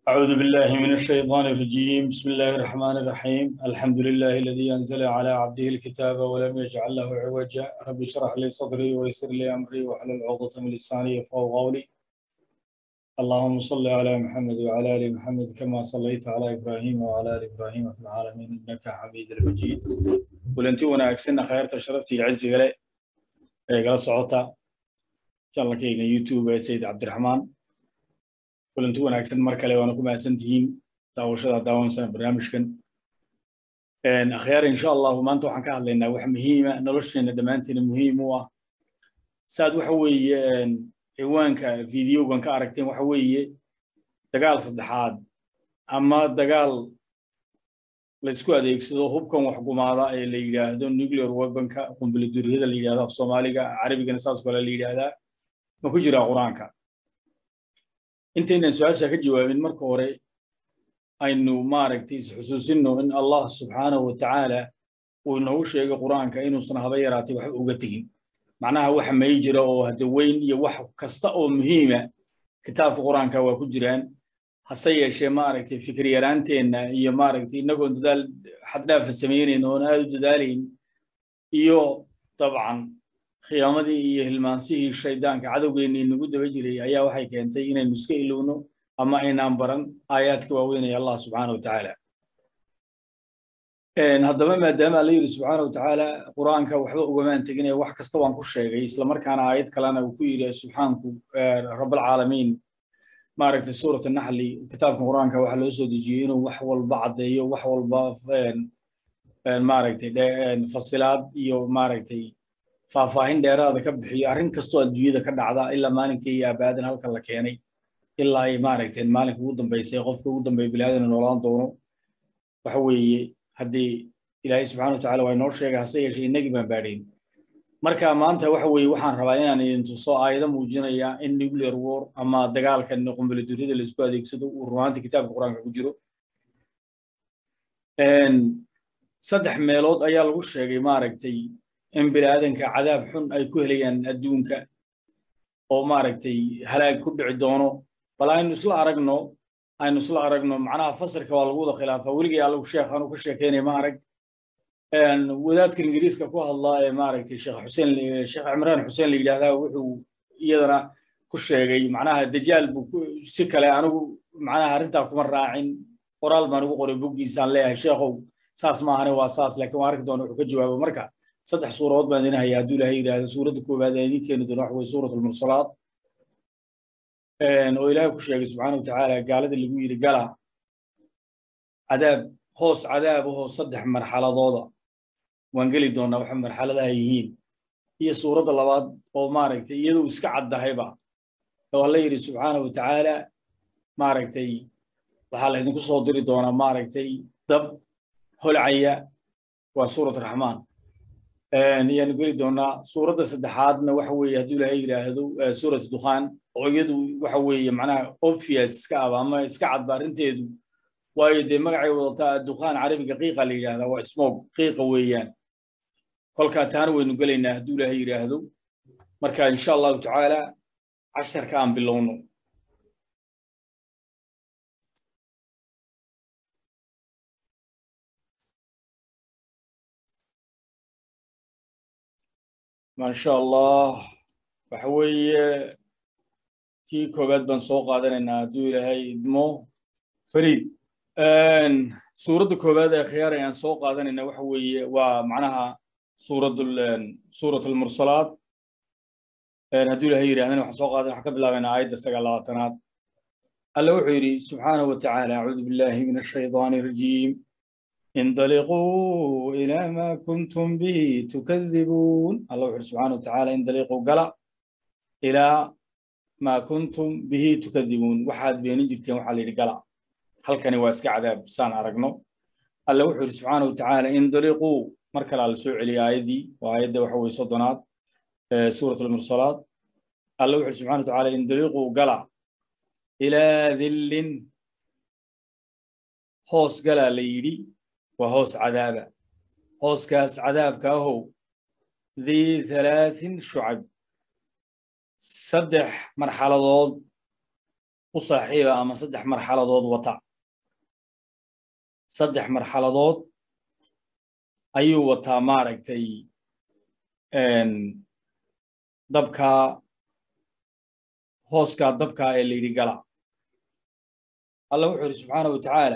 أعوذ بالله من الشيطان الرجيم بسم الله الرحمن الرحيم الحمد لله الذي أنزل على عبده الكتاب ولم يجعل له عوجا رب اشرح لي صدري ويسر لي أمري واحلل عقدة من لساني يفقهوا قولي اللهم صل على محمد وعلى آل محمد كما صليت على إبراهيم وعلى آل إبراهيم في العالمين إنك حميد مجيد ولنتي وناكسنا خيرت شرفتي عزي غلي قال صعوتا إن شاء الله كيغا يوتيوب سيد عبد الرحمن kulanti wanaagsan mar kale waana ku mahadsan tihiin daawashada daawansan barnaamijkan akhyaar insha allahu maanta waxaan ka hadlaynaa wax muhiima nolosheena dhammaanteena muhiim u ah saad waxa weeye ciwaanka videogan ka aragteen waxa weeye dagaal saddexaad ama dagaal laysku adeegsado hubkan wax gumaada ee la yidhaahdo nuclear weaponka qumbuladuriyada la yidhahdo af soomaaliga carabigana saas kale la yidhaahdaa ma ku jiraa qur-aanka intaynan su-aasha ka jawaabin marka hore aynu maaragtay isxusuusinno in allah subxaanahu wa tacaala uu inoogu sheegay qur-aanka inuusan haba yaraatay waxba uga tegin macnaha waxa may jira oo hadaweyn iyo wax kasta oo muhiima kitaabka qur-aanka waa ku jiraan hase yeeshee maaragtay fikir yaraanteenna iyo maaragtay innagoon dadaal xaddhaafa samaynayn oon aad u dadaalayn iyo dabcan khiyaamadii iyo hilmaansihii shaydaanka cadowgeennii nagu daba jiray ayaa waxay keentay inaynu iska ilowno ama aynaan baran aayaadka waaweynaya allah subxaana wa tacaala haddaba maadaama alla yidhi subxaana wa tacaala qur-aanka waxba ugamaan teginaya wax kasta waan ku sheegay islamarkaana aayad kalena uu ku yidhi subxaanku rabbalcaalamiin maaragtay suurat naxli kitaabka qur-aanka waxaa loo soo dejiyey inuu wax walba caddeeyo wax walba maaragtay fasilaad iyo maaragtay faahfaahin dheeraada ka bixiyo arrin kastoo adduunyada ka dhacda ilaa maalinkii iyo abaadan halkan la keenay ilaa ay maaragteen maalinka ugu dambaysay qofka ugu dambeeya bilaadan noolaan doono waxa weeye haddii ilaahay subxana watacaala waa inoo sheegay hase yeeshee innagii baan baadhayn marka maanta waxa weeye waxaan rabaa inaan idin tuso aayado muujinaya in nuclear war ama dagaalkan qumbuladuriyada laisku adeegsado uu rumaanta kitaabka qur-aanka ku jiro saddex meelood ayaa lagu sheegay maaragtay in biniaadanka cadaab xun ay ku helayaan adduunka oo maaragtay halaag ku dhici doono bal aynu isla aragno aynu isla aragno macnaha fasirka waa lagu wada khilaafaa weligay allagu sheekh anu ka sheekeynaya ma arag wadaadka ingiriiska ku hadlaa ee maaragtay sheekh xuseen sheekh cimraan xuseen la yidhaahdaa wuxuu iyadana ku sheegay macnaha dajaal buu si kale anigu macnaha arrintaa kuma raacin qoraal baan ugu qoray boggiisaan leeyahay sheekhow saas maahane waa saas laakiin waan arki doona wuxuu ka jawaabo marka saddex suuradood baan idin hayaa hadduu ilaahay yidhaahdo suuradda koowaad ee idin keeni doona waxa weye suurat almursalaat oo ilaahay ku sheegay subxaana wa tacaala gaalada lagu yidhi gala cadaab hoos cadaab ahoo saddex marxaladooda waan geli doonaa waxa marxaladaha yihiin iyo suuradda labaad oo maaragtay iyaduu iska caddahayba oo alla yidhi subxaana wa tacaala maaragtay waxaa la idinku soo diri doonaa maaragtay dab holcaya waa suurat raxmaan ayaanu geli doonaa suuradda saddexaadna waxa weeye hadduu ilaahay yidhaahdo suurat dukhaan oo iyadu waxa weeye macnaha obvious iska aba ama iska cadba arrinteedu waayo dee magacay wadataa dukhaan carabiga qiiqa la yidhahdaa waa smog qiiqa weeyaan kolkaa taana waynu gelaynaa hadduu ilaahay yidhaahdo marka insha allahu tacaala casharka aan bilowno maasha allah waxa weeye tii koowaad baan soo qaadanaynaa hadduu ilaahay idmo fariid suuradda koowaad ee khiyaar ayaan soo qaadanaynaa waxa weeye waa macnaha suuradul suurat almursalaat hadduu ilaahay yidhahdana waxaan soo qaadan waxaan ka bilaabaynaa aayadda sagaal labaatanaad alla wuxuu yidhi subxaanahu wa tacaala acuudu billahi min ashaydaani arajiim انطلقوا إلى ما كنتم به تكذبون الله وحده سبحانه وتعالى انطلقوا قلا إلى ما كنتم به تكذبون واحد بين جبتين وحال قلا هل كان واسك عذاب سان أرقنو الله وحده سبحانه وتعالى انطلقوا مركل على سوء علي آيدي وآيدي وحوي صدنات سورة المرسلات الله وحده سبحانه وتعالى انطلقوا قلا إلى ذل هوس قلا ليدي وهوس عذابا هوس كاس عذاب كاهو ذي ثلاث شعب صدح مرحلة ضوض u saaxiiba ama saddex marxaladood wata saddex marxaladood ayuu wataa maaragtay dabkaa hooskaa dabkaa ee la yidhi gala allah wuxuu yidhi subxaana wa tacaala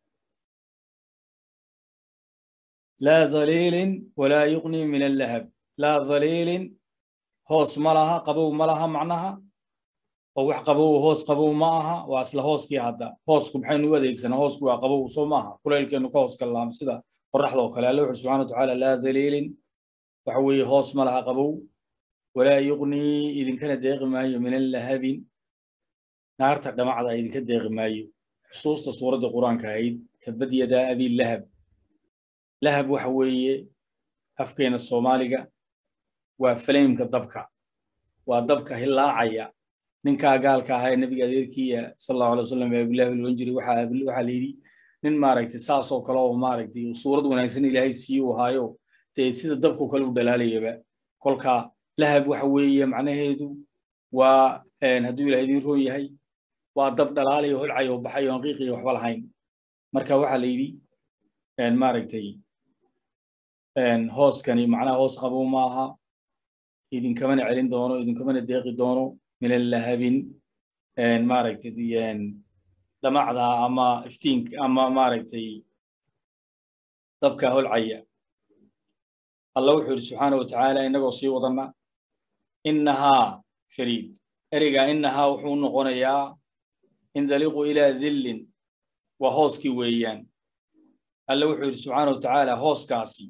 laa dhaliilin walaa yuqni min allahab laa dhaliilin hoos ma laha qabow ma laha macnaha oo wax qabow hoos qabow ma aha waa isla hooskii hadda hoosku maxaynu u adeegsanaa hoosku waa qabow soo maaha kulaylkeenu ka hoos gallaam sida qoraxda oo kale alla wuxuu subxana wa tacaala laa dhaliilin waxa weeye hoos ma laha qabow walaa yuqnii idinkana deeqi maayo min allahabin naarta dhamacda idinka deeqi maayo xusuusta suuradda qur-aanka ahayd tabad yadaa abi lahab lahab waxa weeye afkeena soomaaliga waa falaymka dabka waa dabka hilaacaya ninkaa gaalka ahaa ee nebiga adeerkiiya sal allahu alay wasalam ee abilahi loan jiray waxaa la yidhi nin maaragtay saasoo kale oo maaragtay suurad wanaagsan ilaahay sii u ahaayo dee sida dabkoo kale u dhalaalayaba kolka lahab waxa weeye macnaheedu waa hadduu ilahay idiin roon yahay waa dab dhalaalayo holcayo baxayo aan qiiqiyo waxba lahayn marka waxaa la yidhi maaragtay hooskani macnaha hoos qabow maaha idinkamana celin doono idinkamana deeqi doono min allahabin maaragtay dhamacda ama iftiinka ama maaragtay dabka holcaya allah wuxuu yidhi subxaana wa tacaala innagoo sii wadanna innahaa fariid ereyga innahaa wuxuu noqonayaa indaliqu ilaa dillin waa hooskii weeyaan alla wuxuu yidhi subxaana wa tacaala hooskaasi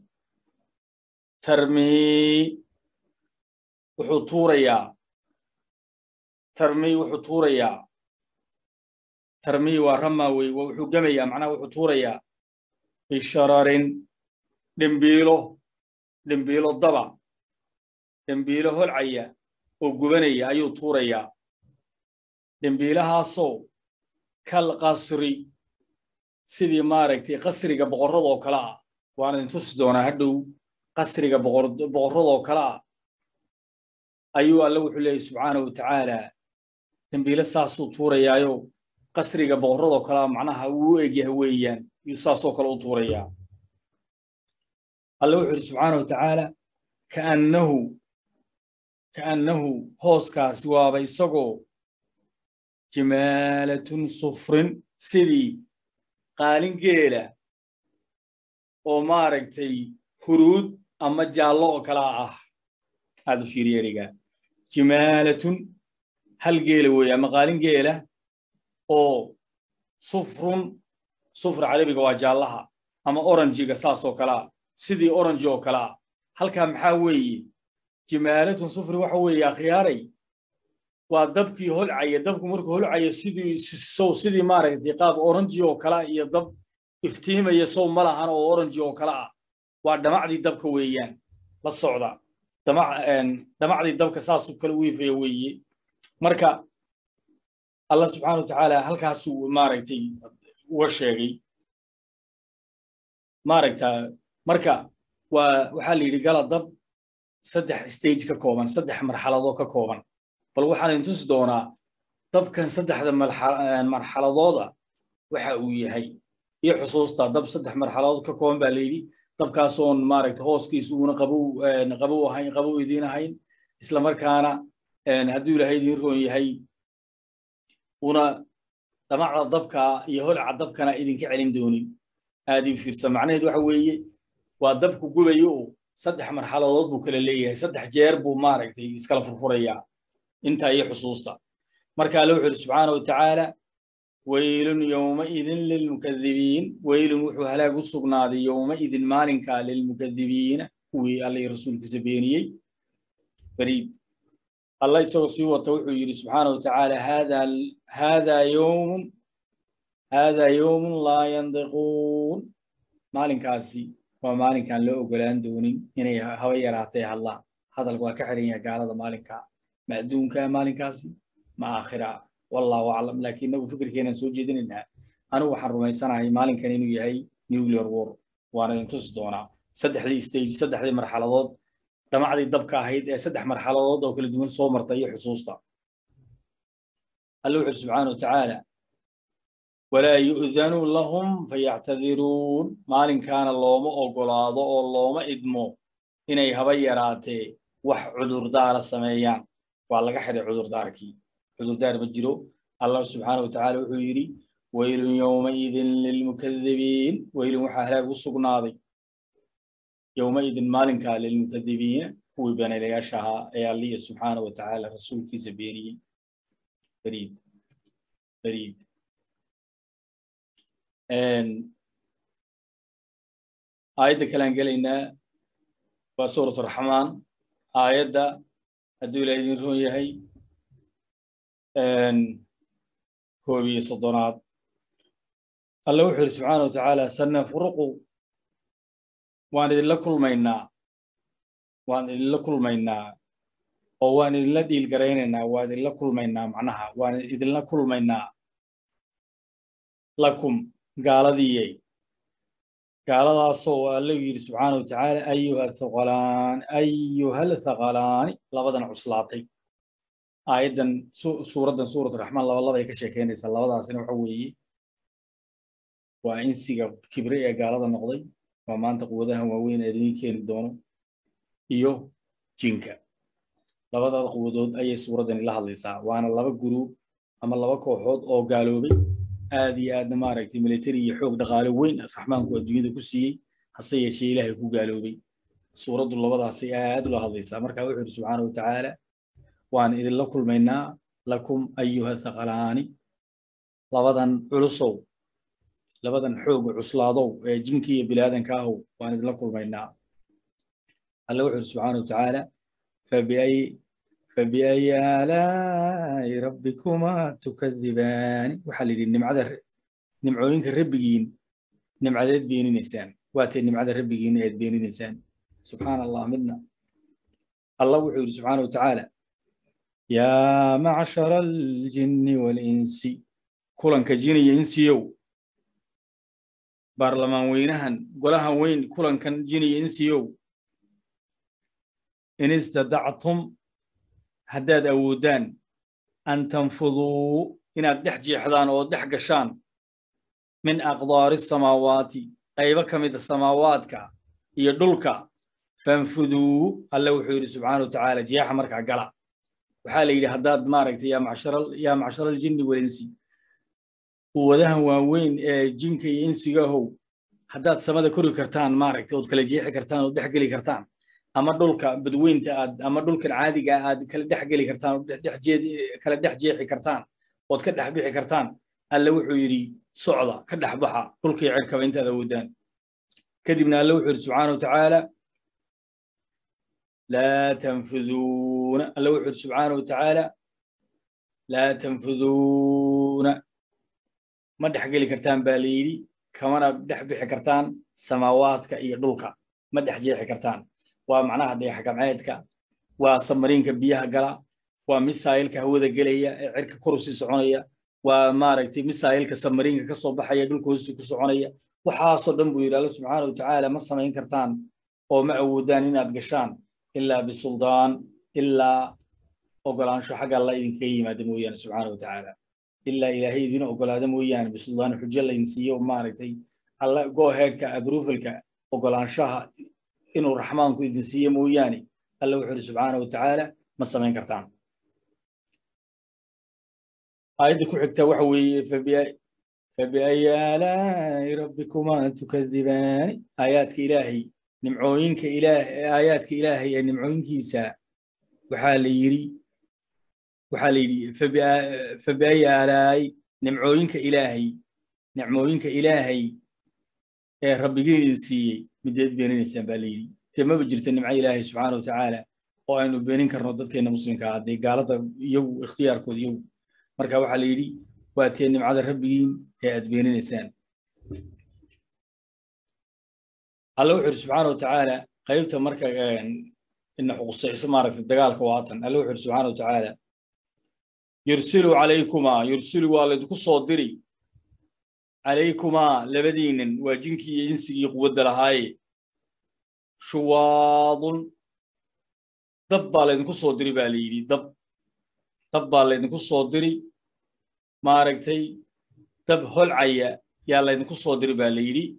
tarmii wuxuu tuurayaa tarmii wuxuu tuurayaa tarmii waa ramaa wey wuxuu gemayaa macnaha wuxuu tuurayaa bishararin dhimbiilo dhimbiilo daba dhimbiilo holcaya oo gubanaya ayuu tuurayaa dhimbiilahaasoo kal qasri sidii maaragtay qasriga boqorradoo kale ah waan idin tusi doonaa hadhow qasriga boqorradoo kale ah ayuu alle wuxuu leeyahy subxaana wa tacaala dembiile saasuu tuurayaayo qasriga boqorradoo kalea macnaha uu u egyaha weeyaan yuu saasoo kale u tuurayaa alle wuxuu yidhi subxaana wa tacaala kaannahu kaannahu hooskaasi waaba isagoo jimaalatun sufrin sidii qaalin geela oo maaragtay huruud ama jaallo oo kalaa ah aad u fiiriya eriga jimaalatun hal geela weeye ama qaalin geela oo sufrun sufra carabiga waa jaallaha ama oranjiga saasoo kalea sidii oranji oo kalea halkaa maxaa weeye jimaalatun sufri waxa weeye akhyaaray waa dabkii holcaya dabku markuu holcaya sidii sow sidii maaragtay qaab oranji oo kalea iyo dab iftiimaya sow ma lahan oo oranji oo kale ah waa dhamacdii dabka weeyaan la socda dhamacdii dabka saasuu kale u ifaya weeye marka allah subxaana wa tacaala halkaasuu maaragtay uga sheegay maaragta marka waa waxaa la yidhi gala dab saddex stage ka kooban saddex marxaladoo ka kooban bal waxaan idin tusi doonaa dabkan saddexda marxaladooda waxa uu yahay iyo xusuusta dab saddex marxaladood ka kooban baa la yidhi dabkaasoon maaragta hooskiisu uuna qabow qabow ahayn qabow idiin ahayn isla markaana hadduu ilaahay idiin roon yahay una dhamacda dabka iyo holca dabkana idinka celin doonin aad ii fiirsa macnaheedu waxa weeye waa dabku gubayo oo saddex marxaladood buu kala leeyahay saddex jeer buu maaragtay iskala furfurayaa intaa iyo xusuusta marka alle wuxuu yidhi subxaana wa tacaala weylun yowmaidin lilmukadibiin weylun wuxuu halaag u sugnaaday yowmaidin maalinkaa lilmukadibiina kuwii alla iyo rasuulkiisa beeniyey bariid allah isagoo sii wata wuxuu yidhi subxaana wa tacaala haadaa yowmun haadaa yowmun laa yandiquun maalinkaasi waa maalinkaan loo ogolaan doonin inay haba yaraatay hadlaan hadalka waa ka xiran yahay gaalada maalinkaa ma adduunkaa maalinkaasi ma aakhira wallahu aclam laakiin inagu fikirkeenaan soo jeedinaynaa anigu waxaan rumaysanahay maalinkan inuu yahay nuclear war waana idin tusi doonaa saddexdii stage saddexdii marxaladood dhamacdii dabka ahayd ee saddex marxaladood oo kala duwan soo marta iyo xusuusta alla wuxu uri subxaana watacaala walaa yu'danu lahum fayactadiruun maalinkaana looma ogolaado oo looma idmo inay haba yaraatee wax cudurdaara sameeyaan waa laga xidhay cudurdaarkii cudurdaar ma jiro allah subxaana watacaala wuxuu yidhi waylun yowmaidin lilmukadibiin weylun waxaa halaag u sugnaaday yowmaidin maalinkaa lilmukadibiina kuwii beenaylayaasha ahaa ee alliya subxaana watacaala rasuulkiisa beeniyey beriid beriid aayadda kalean gelaynaa waa suurat raxmaan aayadda hadduu ilaa idin roon yahay koob iyo soddonaad alla wuxuu yidhi subxaana wa tacaala sanafruqu waan idinla kulmaynaa waan idinla kulmaynaa oo waan idinla dhiilgaraynaynaa waan idinla kulmaynaa macnaha waan idinla kulmaynaa lakum gaaladiiyey gaaladaasoo alla yidhi subxaana wa tacaala ayuha thaqalaan ayuhal thaqalaani labadan cuslaatay aayaddan suuraddan suurat raxmaan laba labay ka sheekeynaysaa labadaasina waxa weeye waa insiga kibre ee gaalada noqday waa maanta quwadahan waaweyn ee idin keeni doono iyo jinka labadaada quwadood ayay suuraddani la hadlaysaa waana laba guruub ama laba kooxood oo gaaloobay aad iyo aadna maaragtay military iyo xoog dhaqaale weyn raxmaanku adduunyada ku siiyey hase yeeshee ilaahay ku gaaloobay suuraddu labadaasay aad ula hadlaysaa marka wuxuu yidhi subxaana wa tacaala waan idinla kulmaynaa lakum ayuha thaqalaani labadan culusow labadan xooga cuslaadow ee jinkii iyo bilaadanka ahow waan idinla kulmaynaa alla wuxuu yidhi subxaana wa tacaala fabiay fabiayi aalaa'i rabbikumaa tukadibaani waxaa la yidhi nimcada nimcooyinka rabbigiin nimcadeed beeninaysaan waatee nimcada rabbigiin eed beeninaysaan subxaana allah midna allah wuxuu yidhi subxaana wa tacaala yaa macshara aljinni waalinsi kulanka jiniya insiyow baarlamaan weynahan golahan weyn kulankan jiniya insiyow in istadactum haddaad awoodaan an tanfuduu inaad dhex jeexdaan oo dhex gashaan min aqdaari samaawaati qaybo ka mida samaawaadka iyo dhulka fanfuduu alle wuxuu yidhi subxaana wa tacaala jeexa markaa gala waxaa la yidhi haddaad maaragtay yaa macshara aljinni walinsi quwadahan waaweyn ee jinka iyo insigahow haddaad samada kori kartaan maaragtay ood kala jeexi kartaan ood dhex geli kartaan ama dhulka badweynta aad ama dhulkan caadiga aad kala dhex geli kartaan kala dhex jeexi kartaan ood ka dhex bixi kartaan alle wuxuu yidhi socda ka dhex baxa dhulkii cirkaba intaad awoodaan kadibna alle wuxuu yidhi subxaana wa tacaala laa tanfuduuna alle wuxuu yidhi subxaana wa tacaala laa tanfuduuna ma dhex geli kartaan baa la yidhi kamana dhex bixi kartaan samaawaadka iyo dhulka ma dhex jeexi kartaan waa macnaha dayaxgamceedka waa samariinka biyaha gala waa misaayilka hawada gelaya ee cirka koru sii soconaya waa maaragtay misaayilka samariinka ka soo baxaya dhulka hoosi ku soconaya waxaasoo dhan buu yidhi alla subxaana wa tacaala ma samayn kartaan oo ma awoodaan inaad gashaan ilaa bisuldaan ilaa ogolaansho xagga alla idinkaga yimaada mooyaane subxaana wa tacaala ilaa ilaahay idin ogolaada mooyaane bisuldaan xujo laydin siiyo maaragtay alla gooheedka abrufalka ogolaanshaha inuu raxmaanku idin siiye mooyaane alla wuxuu yidhi subxaana wa tacaala ma samayn kartaan aayadda ku xigta waxa weeye fabiayi aalaa'i rabbikumaa tukadibaani aayaadka ilaahay nimcooyinka ilaah aayaadka ilaahay ee nimcooyinkiisa waxaa la yidhi waxaa la yidhi fabiayi aalaa'i nimcooyinka ilaahay nicmooyinka ilaahay ee rabbigiin idin siiyey mideed beeninaysaan baa la yidhi dee maba jirta nimco ilaahay subxaana wa tacaala oo aynu beenin karno dadkeenna muslimka ah dee gaalada iyagu ikhtiyaarkooda iyagu marka waxaa la yidhi waa tee nimcada rabbigiin ee aad beeninaysaan alla wuxuu yidhi subxaana wa tacaala qaybta marka ina xuqusayso maaragtay dagaalka waatan alla wuxuu yidhi subxaana wa tacaala yursilu calaykumaa yursilu waa laydinku soo diri calaykumaa labadiinan waa jinkii iyo insigii quwadda lahaaye shuwaadun dab baa laydinku soo diri baa la yidhi dab dab baa laydinku soo diri maaragtay dab holcaya yaa laydinku soo diri baa la yidhi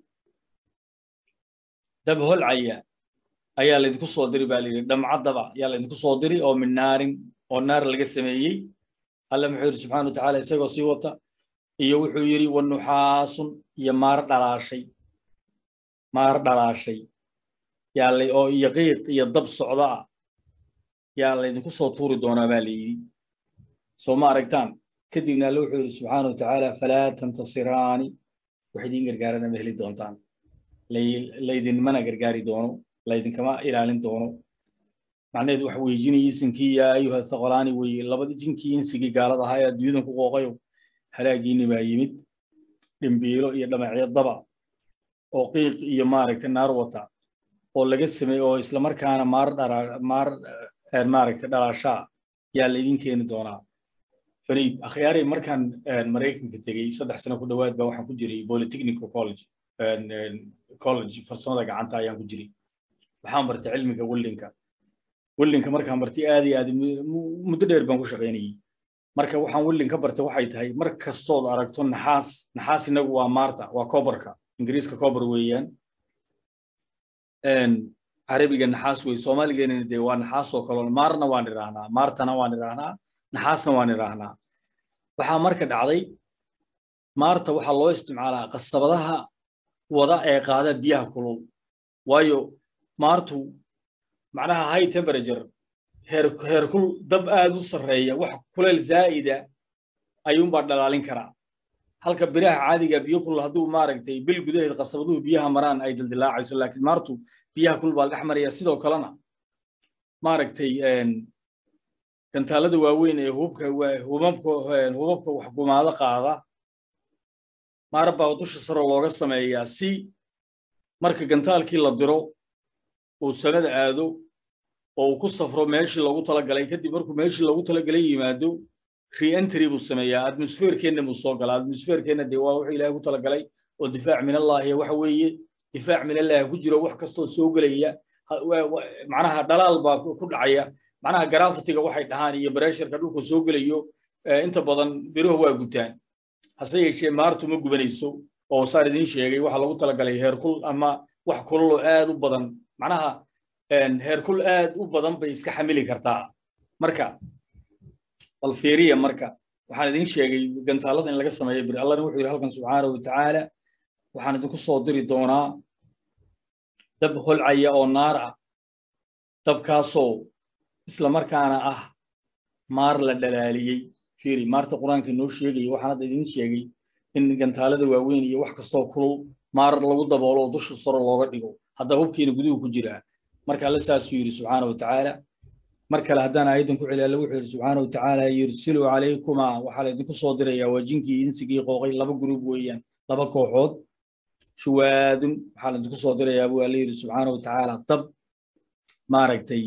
dab holcaya ayaa laydinku soo diri baa la yidhi dhamcaddaba yaa laydinku soo diri oo min naarin oo naar laga sameeyey alle muxuu yidhi subxana wa tacaala isagoo sii wata iyo wuxuu yidhi wanuxaasun iyo maar dhalaashay maar dhalaashay yaa lay oo iyo qiiq iyo dab socda ah yaa laydinku soo tuuri doonaa baa la yidhi soo ma aragtaan kadibna alle wuxuu yidhi subxaana wa tacaala falaa tantasiraani wax idiin gargaarana ma heli doontaan laydinmana gargaari doono laydinkama ilaalin doono macnaheedu waxa weeye jinii isinkii yaa ayuha thaqolaani weeye labadii jinkii insigii gaalada ahaa ee adduunyadan ku qooqayo halaagiinni baa yimid dhimbiilo iyo dhamacyo daba oo qiiq iyo maaragtay naar wata oo laga sameeye oo islamarkaana maar dhara maar maaragtay dhalaashaa yaa laydin keeni doonaa fariid akhyaari markaan maraykanka tegey saddex sano ku dhowaad baa waxaan ku jiray polytechnical college college farsamada gacanta ayaan ku jiray waxaan bartay cilmiga weldinka weldinka markaan bartay aad iyo aad muddo dheer baan ku shaqaynayey marka waxaan weldin ka bartay waxay tahay mar kastood aragto naxaas naxaas inagu waa maarta waa kobarka ingiriiska kobar weeyaan carabiga naxaas wey soomaaligeenana dee waa naxaas oo kaloo maarna waan idhaahnaa maartana waan idhaahnaa naxaasna waan idhaahnaa waxaa marka dhacday maarta waxaa loo isticmaalaa qasabadaha wada ee qaada biyaha kulul waayo maartu macnaha high temperature heer heerkul dab aad u sarreeya wax kuleel zaa'ida ayuunbaa dhalaalin karaa halka biraha caadiga biyo kulul hadduu maaragtay bil gudaheed qasabaduhu biyaha maraan ay dildilaacayso laakiin maartu biyaha kulul baa dhex maraya sidoo kalena maaragtay gantaalada waaweyn ee hubabka hubabka hubabka wax gumaado qaada maar baa dusha saro looga sameeyaa si marka gantaalkii la diro uu samada aado oo uu ku safro meeshii loogu talagalay kadib markuu meeshii loogu talagalay yimaado re-entry buu sameeyaa atmosferkeenna buu soo galaa atmosferkeenna dee waa wuxuu ilaahay ku talagalay oo difaac min allahi waxa weeye difaac min allahi ku jiro wax kastoo soo gelaya macnaha dhalaal baa ku dhacaya macnaha garafitiga waxay dhahaan iyo bareesharka dhulka soo gelayo inta badan biruhu waa gutaan hase yeeshee maartu ma gubanayso oo saan idiin sheegay waxaa lagu talagalay heerkul ama wax kululoo aad u badan macnaha heerkul aad u badan bay iska xamili kartaa marka bal fiiriya marka waxaan idiin sheegay gantaalada in laga sameeyo bir allahna wuxuu yidhi halkan subxaanahu watacaala waxaan idinku soo diri doonaa dab holcaya oo naar ah dabkaasoo isla markaana ah maar la dhalaaliyey fiiri maarta qur-aanka inoo sheegaya waxaan hadda idiin sheegay in gantaalada waaweyn iyo wax kastoo kulul maar lagu daboolo oo dusha saro looga dhigo hadda hubkiina guduhu ku jiraa marka alle saasuu yidhi subxaana wa tacaala mar kale haddaan aayaddan ku celi alle wuxuu yidhi subxaana wa tacaala yursilu calaykumaa waxaa laydinku soo dirayaa waa jinkii insigii qooqay laba gruub weeyaan laba kooxood shuwaadun waxaa laydinku soo dirayaa buu alle yidhi subxaana wa tacaala dab maaragtay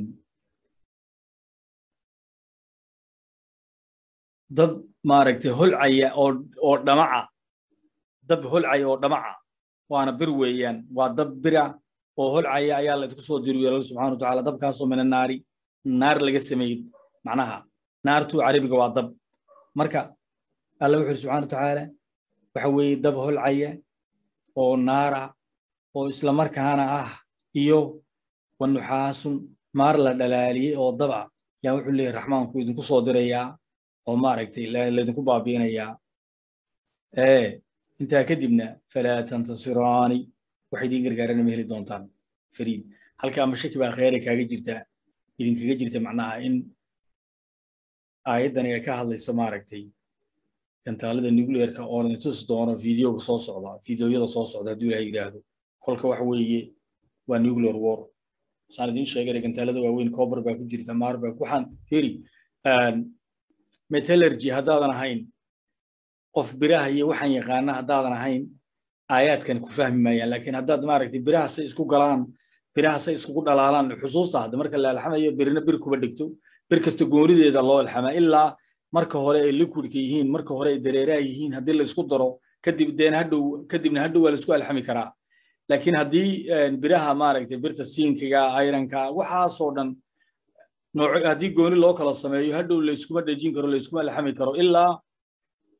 dab maaragtay holcaya oo oo dhamaca dab holcaya oo dhamaca waana bir weeyaan waa dab bira oo holcaya ayaa laydinku soo diri yeelal subxana wa tacaala dabkaasoo mina naari naar laga sameeyey macnaha naartu carabiga waa dab marka alla wuxuu yidhi subxana wa tacaala waxa weeye dab holcaya oo naara oo isla markaana ah iyo wanuxaasun maar la dhalaaliyey oo daba yaa wuxuu leeyahy raxmaanku idinku soo dirayaa oo maaragtay laydinku baabiinayaa ee intaa kadibna falaa tantasiraani wax idiin gargaarana ma heli doontaan fariid halkaa mashaki baa kheyra kaaga jirta idinkaga jirta macnaha in aayaddani ay ka hadlayso maaragtay gantaalada nuclearka oo idin tusi doono videoga soo socda videoyada soo socda hadduu ilaha yidhaahdo kolka waxa weeye waa nuclear war saan idiin sheegay gantaalada waaweyn cober baa ku jirta maar baa waxaan firi metallurgy haddaadan ahayn qof biraha iyo waxaan yaqaana haddaadan ahayn aayaadkan ku fahmi maayaan laakiin haddaad maaragtay biraha say isku galaan biraha say iskugu dhalaalaan xusuusta hadda marka la alxamayo birina bir kuba dhigto bir kasta goonideeda loo alxamaa ilaa marka hore ay liquidka yihiin marka hore ay dareeraha yihiin haddii la isku daro kadib deen hadhow kadibna hadhow waa la isku alxami karaa laakiin haddii biraha maaragtay birta siinkiga ironka waxaasoo dhan nooc haddii gooni loo kala sameeyo hadhow layskuma dhejin karo layskuma alxami karo ilaa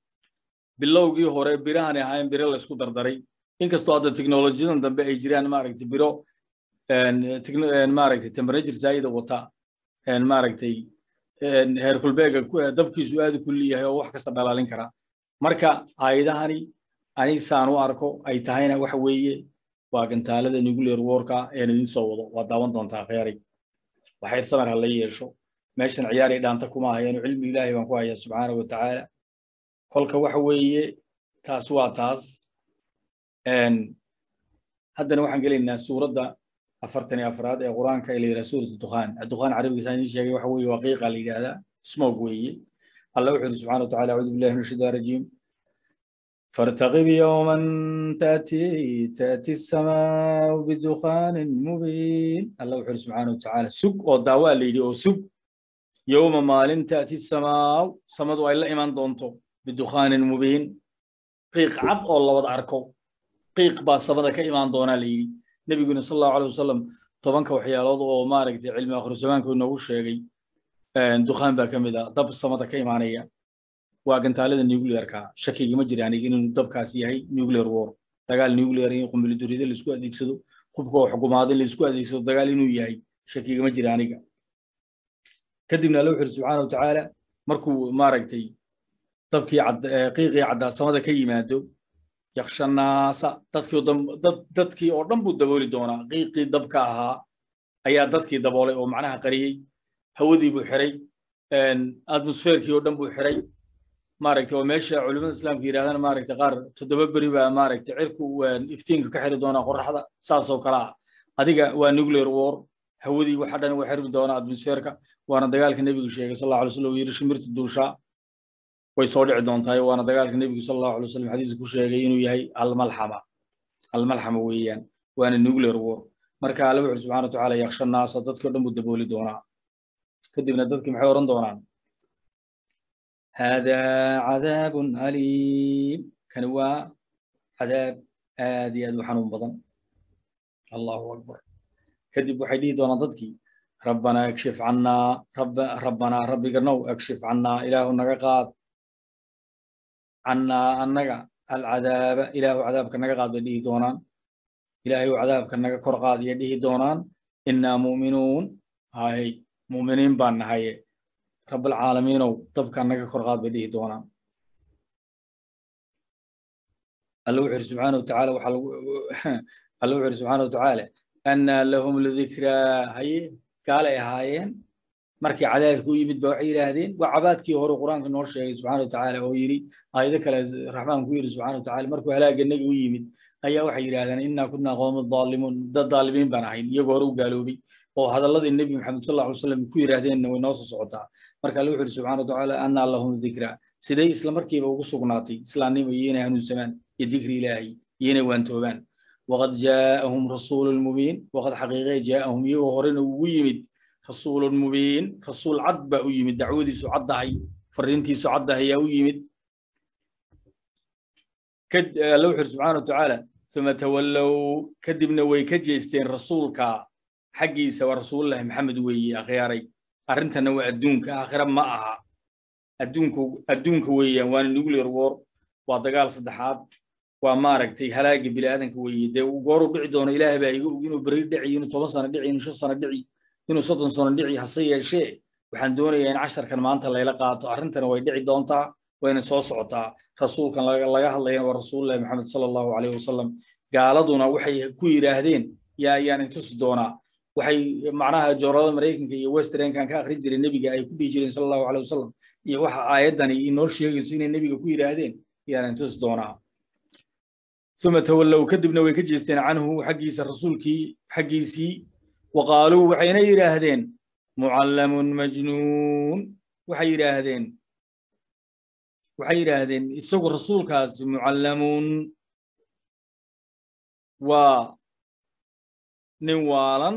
bilowgii hore birahan ahayn biro laysku dardaray inkastoo hadda teknolojiyadan dambe ay jiraan maaragtay biro maaragtay temperature zaayida wata maaragtay heerkulbeega dabkiisu aad u kulli yahay oo wax kasta dhalaalin kara marka aayadahani ani saan u arko ay tahayna waxa weeye waa gantaalada nuclear warka een idin soo wado waa daawan doontaa kheyray waxay samar ha la yeesho meeshan ciyaaray dhaanta kuma hayaano cilmi ilaahay baan ku hayaa subxaanahu wa tacaala kolka waxa weeye taas waa taas haddana waxaan gelaynaa suuradda afartan iyo afraad ee qur-aanka ee la yidhaha suurat dukhaan dukhaan carabiga saan idiin sheegay waxa weeye waqiiqa la yidhaahdaa smog weeye allah wuxuu yidhi subxana wa tacala acuudu billahi min ashaitaan rajiim فارتقب يوما تأتي تأتي السماء بدخان مبين الله وحده سبحانه وتعالى سوق ودعوة ليدي أو سوق يوم مال تأتي السماء سمد وإلا إيمان دونتو بدخان مبين قيق عب الله وضع أركو قيق با سمد كإيمان دونا ليدي نبي قلنا صلى الله عليه وسلم طبعا كوحيالات أو مارك علم آخر زمان كنا وشيغي دخان با كمدا دب سمد كإيمانية waa gantaalada nuclearka shakiga ma jira aniga inuu dabkaas yahay nuclear war dagaal nuclear in qunbili durida la isku adeegsado hubka oo xukumaada la isku adeegsado dagaal inuu yahay shakiga ma jira aniga kadibna alla wuxuu subxaana wa tacaala markuu maaragtay dabkii qiiqii cadaasamada ka yimaado yakshanaasa dadkii dadkii oo dhan buu dabooli doonaa qiiqii dabka ahaa ayaa dadkii daboolay oo macnaha qariyey hawadii buu xiray atmosferkii oo dhan buu xiray maaragtay oo meesha culimada islaamka yidhahdana maaragtay qaar toddoba beri baa maaragtay cirku iftiinka ka xiri doonaa qorraxda saas oo kale ah adiga waa nuclear war hawadii waxa dhan waa xirmi doonaa atmosferka waana dagaalka nebigu sheegay sal allahu alay wasallam yidhi shimirta duushaa way soo dhici doontaa waana dagaalka nebigu sal allahu alay wasallam xadiiska ku sheegay inuu yahay almalxama almalxama weeyaan waana nuclear war marka alle wuxuu subxana wa tacaala yaksha naasa dadkii o dhan buu dabooli doonaa kadibna dadkii maxay oran doonaan هذا عذاب أليم كان هو عذاب آدي أدو حنون بضن الله أكبر كذب وحيدي دون ضدكي ربنا اكشف عنا رب ربنا ربي قرنو اكشف عنا إله نقاط عنا النقا العذاب إله عذابك نقاط بديه دونان إلهي وعذابك نقا كرقات يديه دونان إنا مؤمنون هاي مؤمنين بان هاي رب العالمين طبقا نجا كرغاد بديه دونا الله وحر سبحانه وتعالى وحل الله وحر سبحانه وتعالى أن لهم الذكرى هي قال يا هايين markii cadaabku yimid ba waxay yiraahdeen waa cabaadkii hore quraanka noo sheegay subxaana watacaala oo yiri aayado kale raxmaanku yiri subxaana watacaala markuu halaaga naga u yimid ayaa waxay yiraahdeen innaa kunaa qawma daalimuun dad daalimiin baan ahayn iyagoo hore u gaaloobay oo hadalladii nebi maxamed sal allahu salam ku yiraahdeenna way noo soo socotaa marka alla wuxu yidhi subxana watacaala annaa lahum dikra siday isla markiiba ugu sugnaatay islaamnimo iyo inay hanuunsamaan iyo dikri ilaahay iyo inay waantoobaan waqad jaa'ahum rasuulun mubiin waqad xaqiiqee jaa'ahum iyagoo horena ugu yimid rasuulun mubiin rasuul cad baa u yimid dacwadiisu caddahay fariintiisu caddahay yaa u yimid alla wuxu yidhi subxana watacaala uma tawallow kadibna way ka jeesteen rasuulka xaggiisa waa rasuulullahi maxamed weeye akhyaaray arrintana waa adduunka aakhira ma aha adduunka adduunka weeyaan waana nuclear war waa dagaal saddexaad waa maaragtay halaaga bini'aadanka weeye dee gooruu dhici doono ilaahay baa iga og inuu beri dhici inuu toban sano dhici inuu shan sano dhici inuu soddon sano dhici hase yeeshee waxaan doonayaa in casharkan maanta layla qaato arrintana way dhici doontaa wayna soo socotaa rasuulkan laga hadlayana waa rasuulullahi maxamed sala allahu calayhi wasalam gaaladuna waxay ku yidhaahdeen yaa ayaan intusi doonaa waxay macnaha joorada maraykanka iyo westernkan ka akhrin jiray nebiga ay ku dhihi jireen sala allahu aleyh wasalam iyo waxa aayaddani inoo sheegayso inay nebiga ku yidhaahdeen yaanan tusi doonaa uma tawallow kadibna way ka jeesteen canhu xaggiisa rasuulkii xaggiisii waqaaluu waxayna yidhaahdeen mucallamun majnuun waxay yidhaahdeen waxay yidhaahdeen isagu rasuulkaasi mucallamun waa nin waalan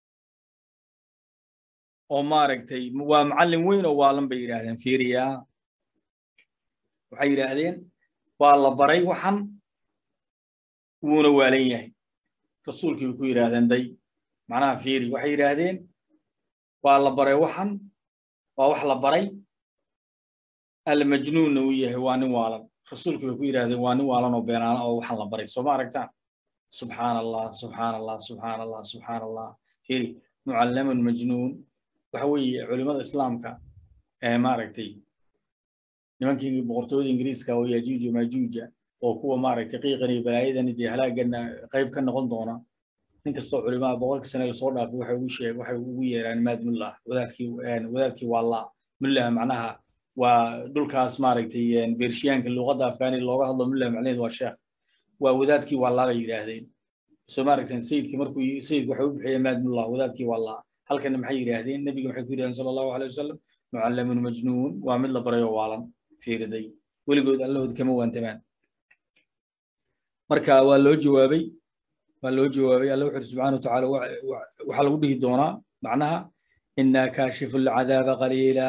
oo maaragtay waa macallin weyn oo waalan bay yidhaahdeen fiiriya waxay yidhaahdeen waa la baray waxan wuuna waalan yahay rasuulkii bay ku yidhaahdeen day macnaha fiiri waxay yidhaahdeen waa la baray waxan waa wax la baray almajnuunna uu yahay waa nin waalan rasuulku bay ku yidhahdeen waa nin waalan oo beenaana oo waxaan la baray soo ma aragtaan subxaan allah subxaan allah subxaan allah subxaan allah firi mucallamun majnuun waxa weeye culimada islaamka ee maaragtay nimankii boqortooyada ingiriiska oo yajuuja majuuja oo kuwa maaragtay qiiqan iyo balaayadan dee halaagana qayb ka noqon doona nin kastoo culimaha boqolkii sane lasoo dhaafay waxay ugu sheeg waxay ugu yeeraan maad mullah wadaadkii wadaadkii waa la mullah macnaha waa dhulkaas maaragtay beershiyaanka luqadda afgaani looga hadlo mullah macnaheedu waa sheekh waa wadaadkii waa la bay yidhaahdeen soo maaragtan sayidkii markuu sayidku waxay u bixiyeen maad mullah wadaadkii waa la halkana maxay yidhaahdeen nebiga maxay ku yidhahdeen sala allahu aleyh wasalam mucallamun majnuun waa mid la baray oo waalan fiiriday weligood allahood kama waantamaan marka waa loo jawaabay waa loo jawaabay alla wuxu uri subxana watacaala waxaa lagu dhihi doonaa macnaha inaa kaashifu lcadaaba qaliila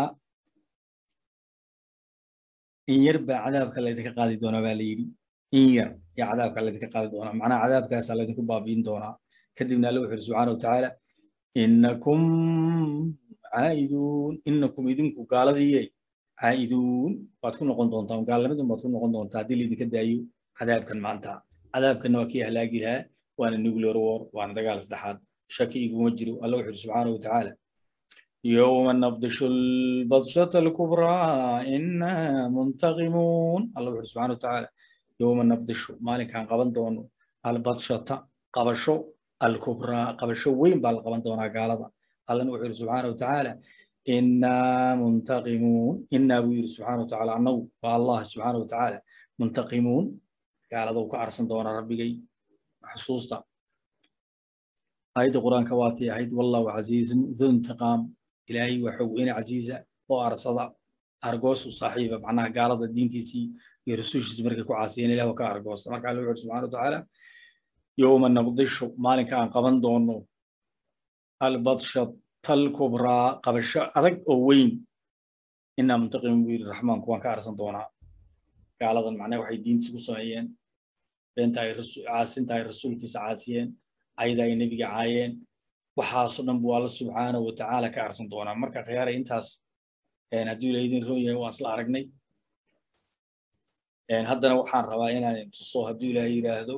in yar baa cadaabka laydinka qaadi doonaa baa la yidhi in yar yaa cadaabka laydinka qaadi doonaa macnaha cadaabkaasaa laydinku baabiin doonaa kadibna alla wuxu uri subxana watacaala inakum caa'iduun inakum idinku gaaladiiye caa'iduun waad ku noqon doontaan gaalnimadun baad ku noqon doontaa haddii laydinka daayo cadaabkan maanta cadaabkanna waa kii halaagi lahaa waana nuclear war waana dagaal saddexaad shaki iguma jiro alla wuxu uri subxaanahu watacaala yowma nabdishu lbadshata alkubraa ina muntaqimuun alla wuxu uri subxana watacaala yowma nabdishu maalinkaan qaban doono albadshata qabasho alkubraa qabasho weyn baa la qaban doonaa gaalada allana wuxuu yidhi subxaana watacaala inaa muntaqimuun inaa buu yidhi subxaana watacaala annagu waa allah subxaana watacaala muntaqimuun gaalada uu ka arsan doonaa rabbigay xusuusta aayadda qur-aanka waatii ahayd wallahu casiizun du intiqaam ilaahay waa xog weyne casiiza oo arsada argoosu saaxiiba macnaha gaalada diintiisii iyo rasuushiisi markay ku caasiyeen ilah ka argoosta marka alla wuxuu subxana watacaala yowma nabdishu maalinka aan qaban doono albadshat alkubraa qabasho adag oo weyn inaa muntaqimin buu yidhi raxmaanku waan ka arsan doonaa gaaladan macnaha waxay diintiisi ku sameeyeen beenta ay caasinta ay rasuulkiisa caasiyeen ayada ay nebiga caayeen waxaasoo dhan buu alla subxaanahu watacaala ka arsan doonaa marka khiyaara intaas hadduu ila idin roon yahay waan isla aragnay haddana waxaan rabaa inaan tuso hadduu ilaahay yidhaahdo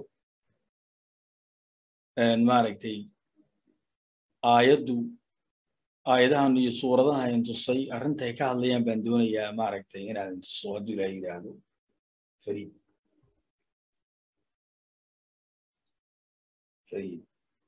maaragtay aayaddu aayadahan iyo suuradaha in tusay arrintay ka hadlayaan baan doonayaa maaragtay inaan tuso hadduu ilaahay yidhaahdo fariid fariid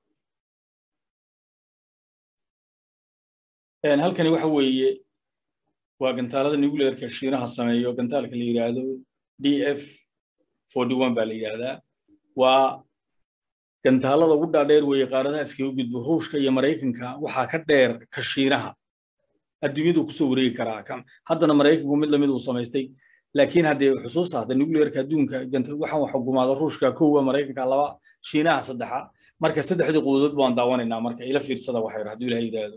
halkani waxa weeye waa gantaalada nuclearka shiinaha sameeyo gantaalka la yidhaahdo d f forty one baa la yidhaahdaa waa gantaalada ugu dhaadheer weeye qaaradaha iskaga gudbo ruushka iyo maraykanka waxaa ka dheer ka shiinaha adduunyadu kusoo wareegi karaa haddana maraykanku mid lamid uu samaystay laakiin haddee xusuusta hadda nuclearka adduunka waxaan wax xukumaada ruushka kowa maraykanka laba shiinaha saddexa marka saddexdii quudood baan daawanaynaa marka ila fiirsada waxay hadduu ilaha yidhaahdo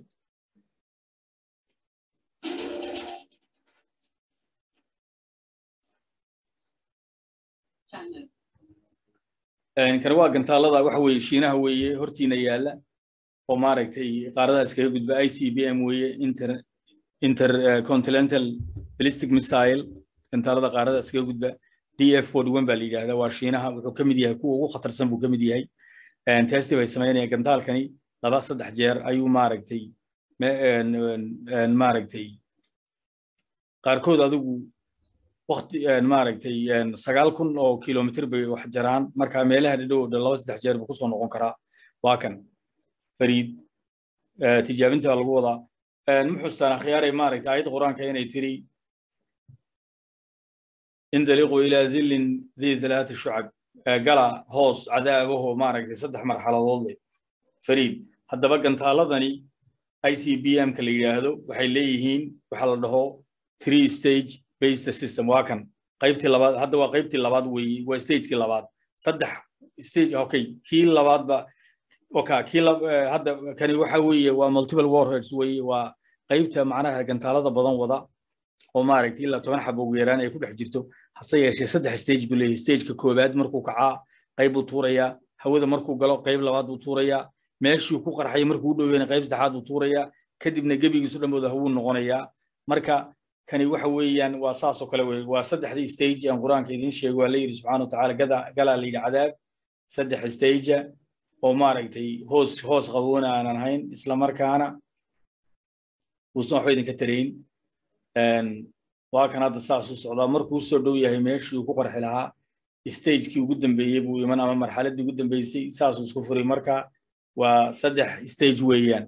kani waa gantaalada waxa weeye shiinaha weeye hortiina yaalla oo maaragtay qaaradaha iskaga gudba i c b m weeye inter intercontinental ballistic missile gantaalada qaarada iskaga gudba d f forty one baa la yidhahdaa waa shiinaha wuxuu ka mid yahay kuwa ugu khatarsan buu ka mid yahay testi bay samaynayaan gantaalkani laba saddex jeer ayuu maaragtay maaragtay qaarkood adigu wakti maaragtay sagaal kun oo kilomitr bay wax jaraan marka meelaha dhadhow dhan laba saddex jeer buu kusoo noqon karaa waa kan fariid tijaabinta baa lagu wadaa ma xustaan akhyaaray maaragtay aayadda qur-aanka inay tiri indaliqu ilaa dhillin dii thalaati shucab gala hoos cadaabaho maaragtay saddex marxaladood leh fariid haddaba gantaaladani i c b m ka la yidhaahdo waxay leeyihiin waxaa la dhaho three stage based system waa kan qaybtii labaad hadda waa qaybtii labaad weeye waa stagekii labaad saddex stage okay kii labaadba oka kii hadda kani waxa weeye waa multiple warheads weeye waa qaybta macnaha gantaalada badan wada oo maaragtay ilaa toban xabo ugu yaraan ay ku dhex jirto hase yeeshee saddex stage buu leeyahay stageka koowaad markuu kacaa qayb buu tuurayaa hawada markuu galo qayb labaad buu tuurayaa meeshuu ku qarxay markuu u dhoweyna qayb saddexaad buu tuurayaa kadibna gebigiisu dhanbooda hawuu noqonayaa marka kani waxa weeyaan waa saasoo kale wey waa saddexdii stage aan qur-aanka idiin sheego waa la yidhi subxana wa tacaala gada galaa la yidhi cadaab saddex stagea oo maaragtay hoos hoos qaboona aanan hayn isla markaana uusan waxba idinka tarayn waa kan hadda saas u socdaa markuu usoo dhow yahay meeshii uu ku qarxi lahaa stagekii ugu dambeeyey buu iman ama marxaladdii ugu dambeysay saasuu isku furay marka waa saddex stage weeyaan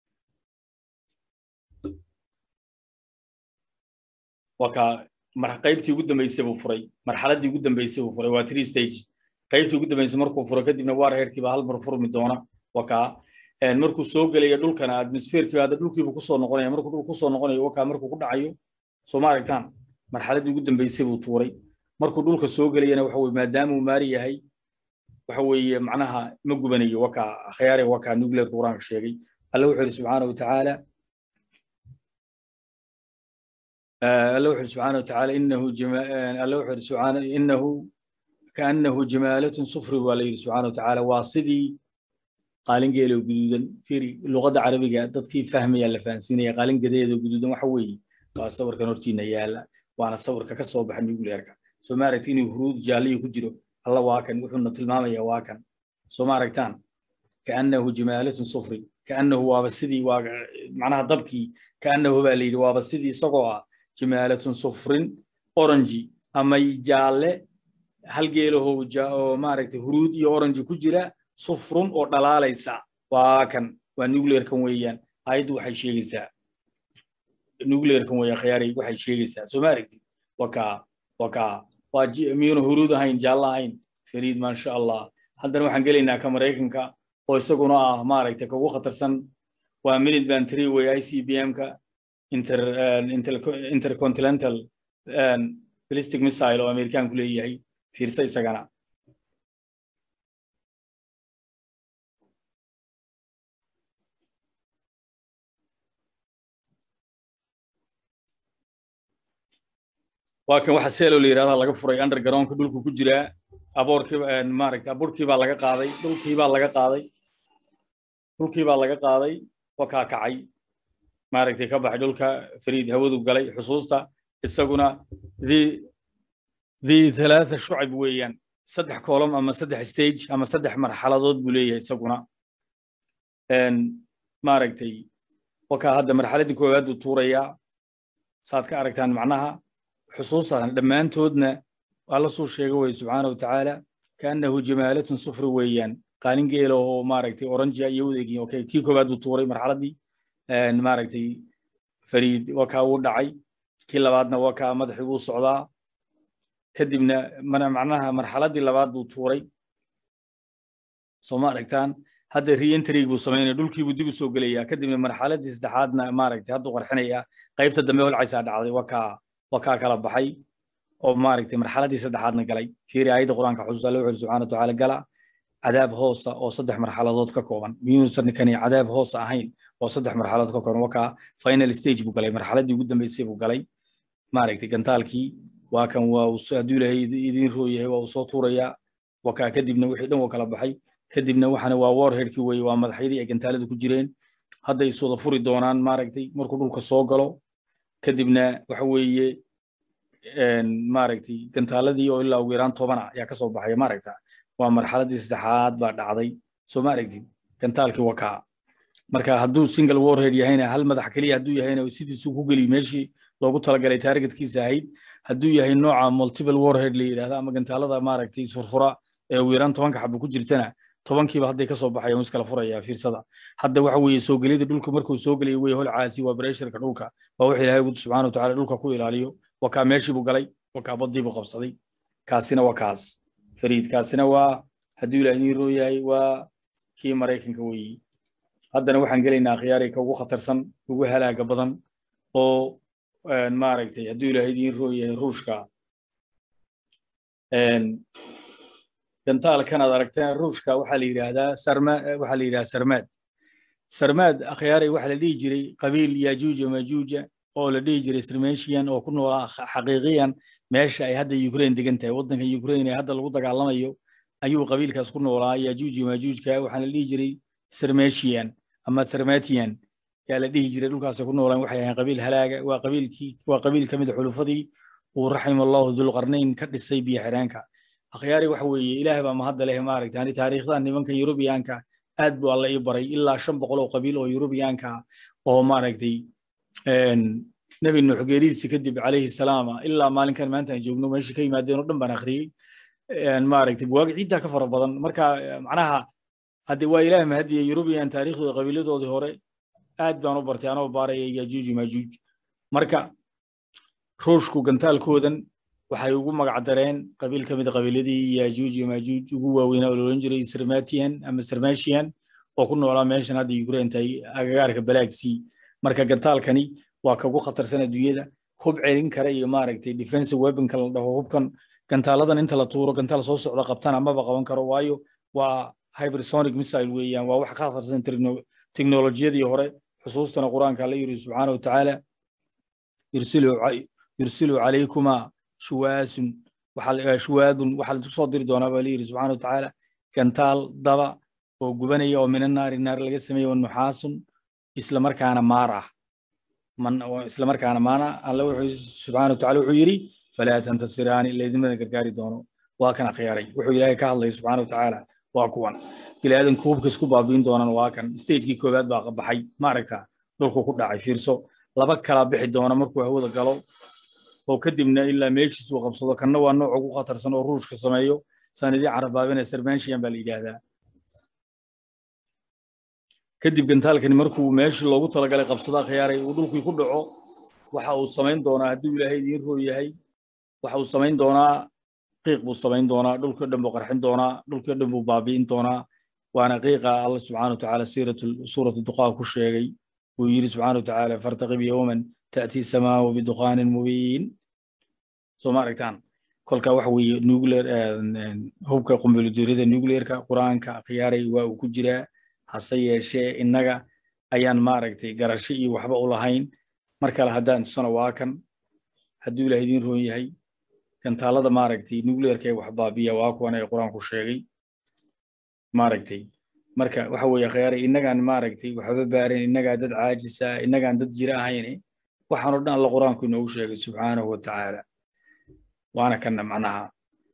waa ka qaybtii ugu dambeysay buu furay marxaladdii ugu dambeysay buu furay waa three stages qaybtii ugu dambeysay markuu furo kadibna waar heerkiiba hal mar furmi doona waa kaa markuu soo gelaya dhulkana atmosferkiiba hadda dhulkiibu kusoo noqonaya markuu dhul kusoo noqonayo wakaa markuu ku dhacayo soo ma aragtaan marxaladdii ugu dambeysay buu tuuray markuu dhulka soo gelayana waxa weye maadaama uu maari yahay waxa weeye macnaha ma gubanayo wakaa akhyaare wakaa nuclearka qur-aanka sheegay alle wuxuu yidhi subxaana wa tacaala alle wuxuu yidhi subxaana wa tacaala inahu alle wuxuu yidhi subxaana inahu kaannahu jamaalatun sufri waa la yidhi subxaana wa tacaala waa sidii qaalin geelo guduudan firi luqadda carabiga dadkii fahmaya la fahansiinaya qaalin gadeeda guduudan waxa weeye waa sawirkan hortiina yaala waana sawirka ka soo baxa nuclearka soo ma aragti inuu huruud jaalliyo ku jiro alla waa kan wuxuuna tilmaamaya waa kan soo ma aragtaan kaannahu jamaalatun sufri kaannahu waaba sidii waa macnaha dabkii kaannahu baa la yidhi waaba sidii isagoo ah jamaalatun sufrin oranji ama jaalle hal geelaho oo maaragtay huruud iyo oranji ku jira sufrun oo dhalaalaysa waa kan waa nuclearkan weeyaan ayaddu waxay sheegaysaa nuclearkan weeyaan khiyaaray waxay sheegaysaa soo ma aragtid wakaa wakaa waa miyuuna huruud ahayn jaallo ahayn fariid maasha allah haddana waxaan gelaynaa ka maraykanka oo isaguna ah maaragtay ka ugu khatarsan waa minute band three way i c b m-ka inter intercontinental ballistic missile oo amerikaanku leeyahay fiirsa isagana waa kan waxa seelo la yidhahda laga furay undergroundka dhulku ku jiraa aboorkii maaragtay aburkii baa laga qaaday dhulkii baa laga qaaday dhulkii baa laga qaaday waa kaa kacay maaragtay ka baxay dhulka fariid hawadu galay xusuusta isaguna the the thalaatha shucab weeyaan saddex column ama saddex stage ama saddex marxaladood buu leeyahay isaguna maaragtay wakaa hadda marxaladdii koowaad buu tuurayaa saad ka aragtaan macnaha xusuustan dhammaantoodna alla suu sheega weye subxaana wa tacaala kaannahu jamaalatun sufri weeyaan qaalin geela oo maaragtay oranjia iyo udeegin okay kii koowaad buu tuuray marxaladdii maaragtay fariid wakaa wuu dhacay kii labaadna wakaa madaxii wuu socdaa kadibna macnaha marxaladdii labaad buu tuuray soo ma aragtaan hadda reentrig buu samaynaya dhulkiibuu dib u soo gelayaa kadibna marxaladdii saddexaadna maaragtay hadduu qarxinayaa qaybta dambe holcaysaa dhacday wakaa wakaa kala baxay oo maaragtay marxaladdii saddexaadna galay fiiri aayadda qur-aanka xusuus alle wuxuu subxana watacaala gala cadaab hoosa oo saddex marxaladood ka kooban miyuusan kani cadaab hoosa ahayn oo saddex marxaladood ka kooban wakaa final stage buu galay marxaladdii ugu dambeysay buu galay maaragtay gantaalkii waa kan waa hadduu ilaahay idin roo yahay waa uu soo tuurayaa wakaa kadibna wixii dhan waa kala baxay kadibna waxana waa warheadkii weeye waa madaxyadii ay gantaalada ku jireen hadday is wada furi doonaan maaragtay markuu dhulka soo galo kadibna waxa weeye maaragtay gantaaladii oo ilaa ugu yaraan tobana ayaa ka soo baxaya maaragta waa marxaladdii saddexaad baa dhacday soo ma aragtid gantaalkii wakaa marka hadduu single warhead yahayna hal madax keliya hadduu yahayna sidiisuu ku geli meeshii loogu talagalay taargetkiisa ahayd hadduu yahay nooca multiple warhead la yidhahda ama gantaalada maaragtay isfurfura ee ugu yaraan tobanka xabo ku jirtana tobankiiba hadday ka soo baxaya wuu iskala furaya fiirsada hadda waxa weeye soo gelida dhulka markuu soo gelaya wey holcaasi waa bresharka dhulka waa wax ilaahay ugu subxaana wa tacaala dhulka ku ilaaliyo wakaa meeshii buu galay wakaa baddii buu qabsaday kaasina waa kaas fariid kaasina waa hadduu ilaah idiin roo yahay waa kii maraykanka weeyi haddana waxaan gelaynaa khiyaarika ugu khatarsan ugu halaaga badan oo maaragtay hadduu ilaah idiin roo yahay ruushka gantaalkan aad aragteen ruushka waxaa la yidhaahdaa sarma waxaa la yidhahdaa sarmaad sarmaad akhyaaray waxaa la dhihi jiray qabiil yajuuja majuuja oo la dhihi jiray sirmeshian oo ku noolaa xaqiiqiyan meesha ay hadda ukraine degan tahay waddanka ukraine ee hadda lagu dagaalamayo ayuu qabiilkaas ku noolaa yajuuji majuujka waxaana la dhihi jiray sirmeshian ama sarmatian yaa la dhihi jiray dhulkaasay ku noolaan waxay ahayn qabiil halaaga waa qabiilkii waa qabiil ka mid a xulufadii uu raximallahu dulqarnayn ka dhisay biyo xireenka akhyaari waxa weeye ilaahay baa mahadda leh maaragta ani taariikhdan nimanka yurubiyaanka aad buu alla ii baray ilaa shan boqol oo qabiil oo yurubiyaanka oo maaragtay nebi nuux geeridiisa kadib calayhi salaama ilaa maalinkan maanta aan joogno meesha ka yimaadeen oo dhan baan akhriyey maaragtay buwaagi ciiddaa ka fara badan marka macnaha hadde waa ilaah mahadiye yurubiyan taariikhdooda qabiiladoodii hore aad baan u bartay anoo baaraya yajuuj majuuj marka ruushku gantaalkoodan waxay ugu magac dareen qabiil ka mid a qabiiladii yajuuj iyo majuuj ugu waaweynaa oo loodhan jiray sirmatian ama sirmashian oo ku noolaa meeshan hadda ukraine tahay agagaarka balaagsii marka gantaalkani waa kagu khatarsan adduunyada hub celin kara iyo maaragtay defensive weaponka la dhaho hubkan gantaaladan inta la tuuro gantaal soo socda qabtana maba qaban karo waayo waa hypersonic missile weeyaan waa wax ka khatarsan teknolojiyadii hore xusuustana qur-aanka alla yiri subxaana watacaala yursilu calaykuma shuwaasun shuwaadun waxaa la soo diri doonaa baa layiri subxaana watacaala gantaal daba oo gubanaya oo mina naari naar laga sameeye oo nuxaasun islamarkaana maar ah islamarkaana maana alla wuxuu subxaana watacaala wuxuu yidhi falaa tantasiraani laydimada gargaari doono waa kan akhyaaray wuxuu ilaahay ka hadlaya subxaana watacaala waa kuwan bilaadanku hubka isku baabiin doonaan waa kan stagekii koowaad baa baxay maaragta dhulku ku dhacay fiirso laba kala bixi doona markuu hawada galo oo kadibna ilaa meeshiis uu qabsado kanna waa nooc ugu khatarsan oo ruushka sameeyo sanadii carabaabina sermanshiyan baa la yidhaahdaa kadib gantaalkani markuu meeshii loogu talagalay qabsado akhyaaray uu dhulkii ku dhaco waxa uu samayn doonaa hadduu ilaahay idiin roo yahay waxa uu samayn doonaa qiiq buu samayn doonaa dhulkii dhan buu qarxin doonaa dhulkii dhan buu baabi'in doonaa waana qiiqa alla subxaana watacaala suuratu duqaa ku sheegay uu yidhi subxaana watacaala fartaqib yowman ta'tii samaau biduqaanin mubiin soo ma aragtaan kolka waxa weeye nuclear hubka qumbuliduuriyada nuclearka qur-aanka akhyaaray waa uu ku jiraa hase yeeshee innaga ayaan maaragtay garasho iyo waxba u lahayn mar kale haddaan tusana waa kan hadduu ilaah idiin roon yahay gantaalada maaragtay nuclearka ee wax baabiya waa kuwan ee qur-aanku sheegay maaragtay marka waxa weeye khayaaray innagaan maaragtay waxba baaran innagaa dad caajisa innagaan dad jira ahayne waxaan oo dhan alla qur-aanku inoogu sheegay subxaanahu watacaala waana kanna macnaha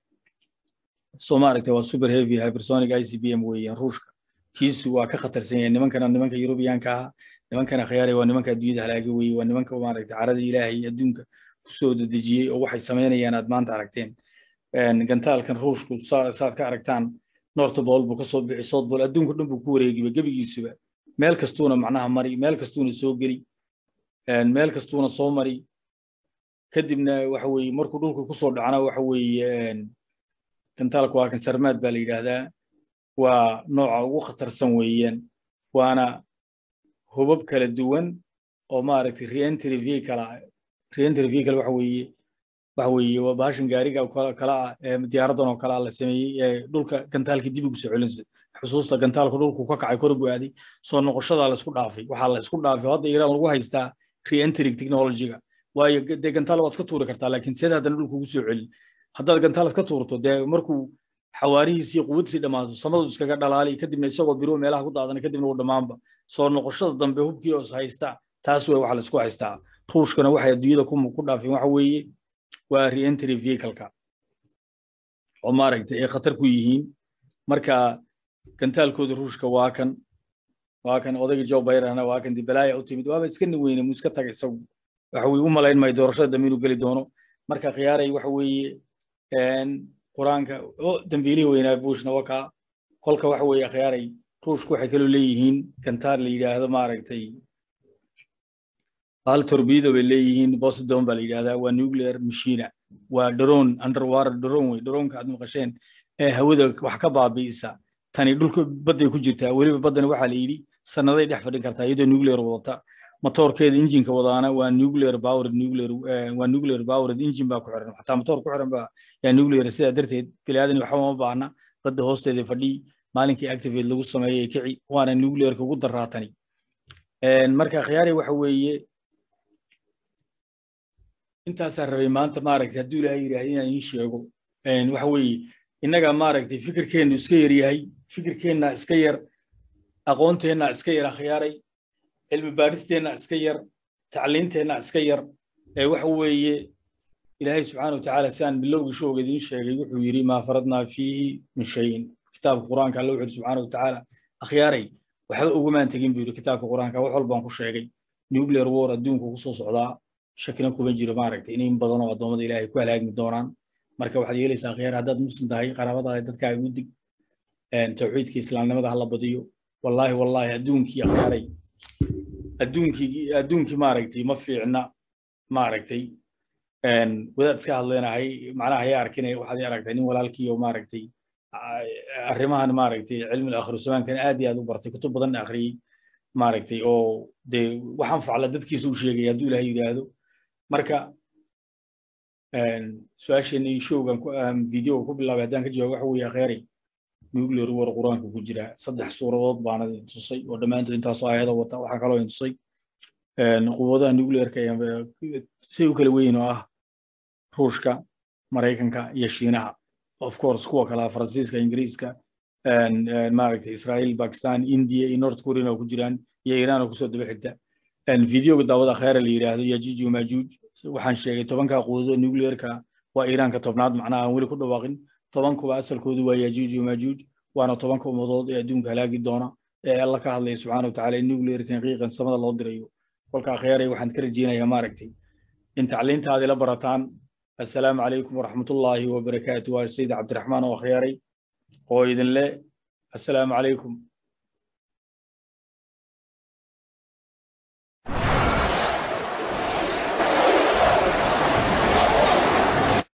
soo maaragtay waa super heavy hypersonic i c b m weeyaan ruushka kiisu waa ka khatarsan yahay nimankana nimanka yurubiyaanka ah nimankana khayaaray waa nimanka adduunyada halaaga weeye waa nimanka maaragtay carada ilaahay adduunka kusoo dedejiyey oo waxay samaynayaan aad maanta aragteen gantaalkan ruushku saad ka aragtaan nortbol buu kasoo bixi soutbol adduunka dhan buu ku wareegiba gebigiisuba meel kastuuna macnaha mari meel kastuuna soo geli meel kastuuna soo mari kadibna waxa weeye markuu dhulka kusoo dhacna waxa weeye gantaalku waa kan sarmaad baa la yidhaahdaa waa nooca ugu khatarsan weeyaan waana hubab kala duwan oo maaragtay reentry vehicle reentry vehicle waxa weeye waxa weeye waa baashan gaariga kala ah ee diyaaradan oo kale ah la sameeyey ee dhulka gantaalka dib ugu soo celinsa xusuusta gantaalku dhulku ka kacay kor buu aaday soo noqoshadaa la isku dhaafay waxaa la isku dhaafay hadda iiraan lagu haystaa reentry technology-ga waayo dee gantaal waad iska tuuri kartaa laakiin seed haddana dhulku ugu soo celin haddaad gantaal iska tuurto dee markuu xawaarihiisii quwadiisii dhammaato samadu iskaga dhalaali kadibna isagoo biro meelaha ku daadana kadibna uu dhammaanba soo noqoshada dambe hubkii oo is haysta taas wey waxa la isku haystaa ruushkana waxay adduunyada ku dhaafeen waxa weeye waa reentry vehicle-ka oo maaragtay ay khatar ku yihiin marka gantaalkooda ruushka waa kan waa kan odayga joe bayrana waa kan dibalaaya u timid waaba iska niweyne mu iska taga isagu waxa weye u malayn maayo doorashada dambe inuu geli doono marka khiyaaray waxa weeye qur-aanka o dambiilihii weynaa bushna wakaa kolka waxa weeye khiyaaray ruushku waxay kaloo leeyihiin gantaar la yidhaahdo maaragtay hal torbido bay leeyihiin boston baa la yidhahdaa waa nuclear machina waa drone underwater drone wey droonka aad maqasheen ee hawada wax ka baabi'isa tani dhulka badday ku jirtaa weliba baddani waxaa la yidhi sannaday dhex fadhin kartaa iyadoo nuclear wadata matoorkeeda injinka wadaana waa nuclear powered nuclear waa nuclear powered engine baa ku xiran xataa matoor ku xiran baa yaa nuclear sidaa darteed biniaadan waxba ma baahna badda hoosteeda fadhii maalinkii activate lagu sameeyey kici waana nuclearka ugu daraatani marka khiyaari waxa weeye intaasaa rabay maanta maaragtay hadduu ilaahay yidhaahda inaan iin sheego waxa weeye innaga maaragtay fikirkeennu iska yar yahay fikirkeenna iska yar aqoonteenna iska yar akhyaaray cilmi baadhisteenna iska yar tacliinteenna iska yar ee waxa weeye ilaahay subxaana watacaala si aan bilowgii showga idiin sheegay wuxuu yidhi maa faradnaa fiihi min shayin kitaabka qur-aanka alla wuxuu yidhi subxaana watacaala akhyaaray waxba ugumaan tegin buu yidhi kitaabka qur-aanka wax walbaan ku sheegay nuclear war adduunku ku soo socdaa shakina kuma jiro maaragtay in in badan oo addoommada ilaahay ku halaagmi doonaan marka waxaad yeelaysaa khiyaar haddaad muslim tahay qaraabadaada dadkaaga u dig tawxiidka islaamnimada hala badiyo wallaahi wallaahi adduunkii akhyaaray adduunkii adduunkii maaragtay ma fiicna maaragtay wadaad iska hadleenahay macnaha ayaa arkinay waxaad aragtay nin walaalkii oo maaragtay arrimahan maaragtay cilmi akhru zamaankan aad iyo aad u bartay kutub badan akhriyey maaragtay oo dee waxaan facla dadkiisa u sheegay hadduu ilaahay yidhaahdo marka su-aasheenii showgan videoga ku bilaabay haddaan ka jawaab waxa weeye akheeray nuclear war qur-aanka ku jira saddex suuradood baana tusay oo dhammaantood intaasoo aayada wata waxaa kaloo tusay quwadaha nuclearka say u kala weyn oo ah ruushka maraykanka iyo shiinaha of course kuwa kala faransiiska ingiriiska maaragtay israel bakistan india iyo north korean oo ku jiraan iyo iran oo kusoo daba xigta videoga daawada kheera la yidhaahdo yajuuj iyo majuuj waxaan sheegay tobanka quwadada nuclearka waa iiraanka tobnaad macnaha aan weli ku dhawaaqin tobankuba asalkoodu waa yajuuj iyo majuuj waana tobanka ummadood ee adduunka halaagi doona ee alla ka hadlaya subxaana watacaala in nuclearkan qiiqan samada loo dirayo kolka akhyaaray waxaan ka rajeynayaa maaragtay in tacliintaadii la barataan assalaamu calaykum waraxmatullaahi wabarakaatu waa sayid cabdiraxmaan oo akhyaaray oo idin le assalaamu calaykum